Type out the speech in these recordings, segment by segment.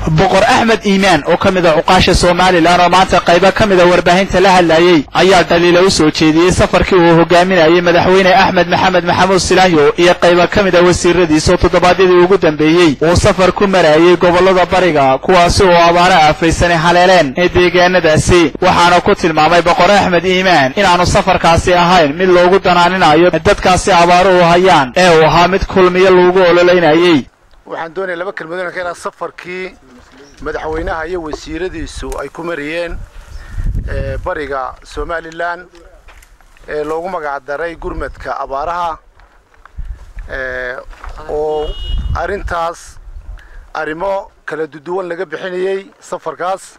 boqor axmed iimaan oo ka mid a cuqaasha somalilan oo maanta qaybo ka mida warbaahinta la hadlayey ayaa dhaliila u soo jeediyey safarkii uu hogaaminayay madaxweyne axmed maxamed maxamuud silaanyo iyo qaybo ka mid a wasiiradiisa oo toddobaadyadii ugu dambeeyey uu safar ku marayay gobollada bariga kuwaasi oo abaaro aafaysanay haleeleen ee deegaanadaasi waxaana ku tilmaamay boqor axmed iimaan inaanu safarkaasi ahayn mid loogu danaaninayo dadkaasi abaaruhu hayaan ee uu ahaa mid kulmiyo loogu ololeynayey waxaan doonaya laba kelmadood ka ilaa safarkii madaxweynaha iyo wasiiradiisu ay ku mariyeen bariga somalilan ee loogu magacdaray gurmadka abaaraha oo arrintaas arrimo kala duduwan laga bixinayey safarkaas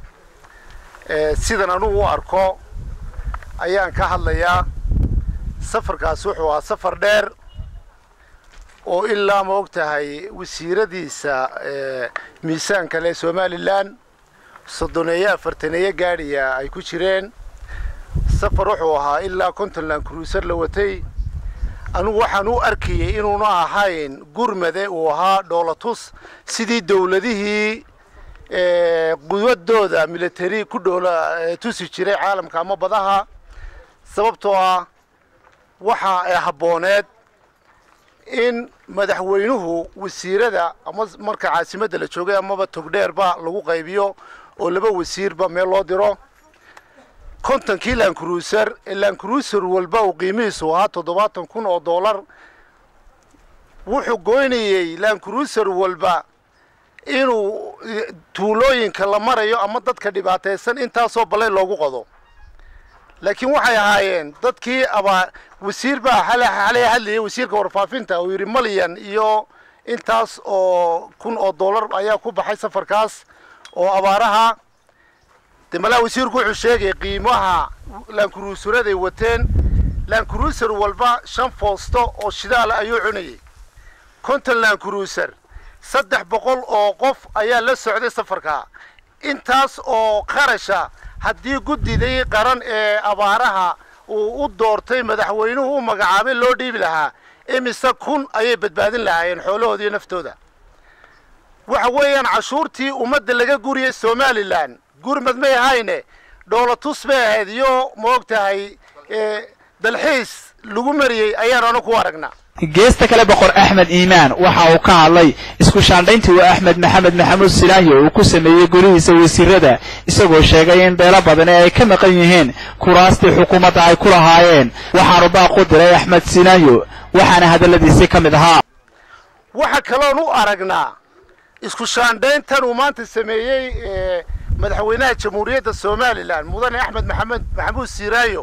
sidan anugu u arko ayaan ka hadlayaa safarkaas wuxuu ahaa safar dheer oo ilaa ma og tahay wasiiradiisa miisaan kale somalilan soddoneeye afartaneeye gaadhiya ay ku jireen safar wuxuu ahaa ilaa puntland cruiser la watay anugu waxaan u arkayay inuuna ahayn gurmade uu ahaa dhoolatus sidii dawladihii quwadooda military ku dhoola tusi jiray caalamka ama badaha sababtoo ah waxa habbooneed in madaxweynuhu wasiirada ama marka caasimadda la joogay amaba togdheerba lagu qaybiyo oo laba wasiirba meel loo diro kontonkii lancruiser ee lancruiser walba uu qiimihiisu ahaa toddobaatan kun oo dollar wuxuu goynayey lancruiser walba inuu tuulooyinka la marayo ama dadka dhibaataysan intaasoo balay loogu qodo laakiin waxay ahaayeen dadkii abaa wasiir baa xalay hadlayay wasiirka warfaafinta uu yidhi malyan iyo intaas oo kun oo dollar ayaa ku baxay safarkaas oo abaaraha de malaa wasiirku wuxuu sheegay qiimaha lancruiseraday wateen lancruiser walba shan foosto oo shidaala ayuu cunayay konton lancruiser saddex boqol oo qof ayaa la socday safarkaa intaas oo qarasha haddii guddidii qaran ee abaaraha uu u doortay madaxweynuhu u magacaabay loo dhiibi lahaa imise kun ayay badbaadin lahaayeen xoolahooda iyo naftooda waxa weeyaan cashuurtii ummadda laga guriyey somalilan gurmad may ahayne dhoolatus bay ahayd iyo ma og tahay dalxiis lagu mariyey ayaan anu ku aragnaa geesta kale boqor axmed iimaan waxa uu ka hadlay isku shaandhayntii uu axmed maxamed maxamuud silaanyo uu ku sameeyey golihiisa wasiirada isagoo sheegay in beelo badan ee ay ka maqan yihiin kuraastii xukuumadda ay ku lahaayeen waxaanu baaq u diray axmed silaanyo waxaana hadalladiisii ka mid ahaa waxa kaloon u aragnaa isku shaandhayntan uu maanta sameeyey madaxweynaha jamhuuriyadda somalilan mudane axmed maxamed maxamuud siiraayo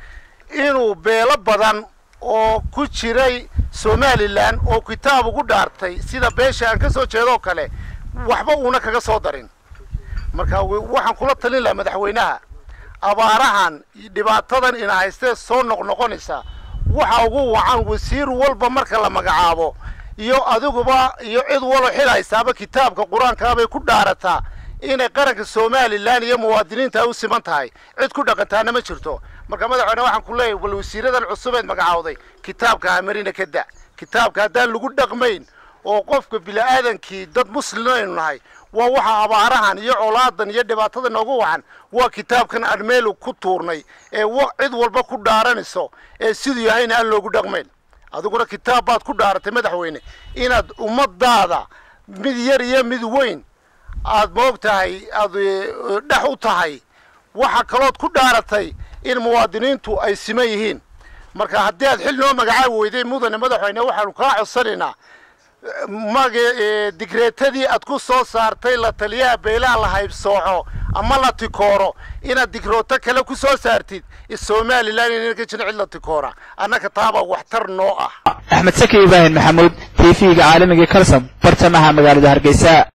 inuu beelo badan oo ku jiray somalilan oo kitaab ugu dhaartay sida beesha aan ka soo jeedoo kale waxba uuna kaga soo darin marka waxaan kula talin lahaa madaxweynaha abaarahan dhibaatadan ina haystee soo noqnoqonaysa waxa ugu wacan wasiir walba marka la magacaabo iyo adiguba iyo cid walo xil haysaaba kitaabka qur-aankaabay ku dhaarataa inay qaranka somalilan iyo muwaadiniinta ay u siman tahay cid ku dhaqantaana ma jirto marka madaxweyne waxaan ku leeyahay bal wasiiradan cusubeed magacaawday kitaabka hamarina ka da kitaabka haddaan lagu dhaqmayn oo qofka bini-aadankii dad muslim aynu nahay waa waxa abaarahan iyo colaadan iyo dhibaatada noogu wacan waa kitaabkan aan meel ku tuurnay ee cid walba ku dhaaranayso ee siduu yahayna aan loogu dhaqmayn adiguna kitaab baad ku dhaaratay madaxweyne inaad ummadaada mid yar iyo mid weyn aad moog tahay aad dhex u tahay waxa kalood ku dhaaratay in muwaadiniintu ay siman yihiin marka haddii aad xil noo magacaabi weyday mudane madaxweyne waxaanu kaa codsanaynaa mag digreetadii aad ku soo saartay la taliyaha beelaha la haybsooco ama la tikooro inaad digrooto kale ku soo saartid somalilan inana ka jirin cid la tikoora annaka taabaa waxtar noo ah axmed saki ibraahim maxamuud t v-ga caalamiga kalsam bartamaha magaalada hargeysa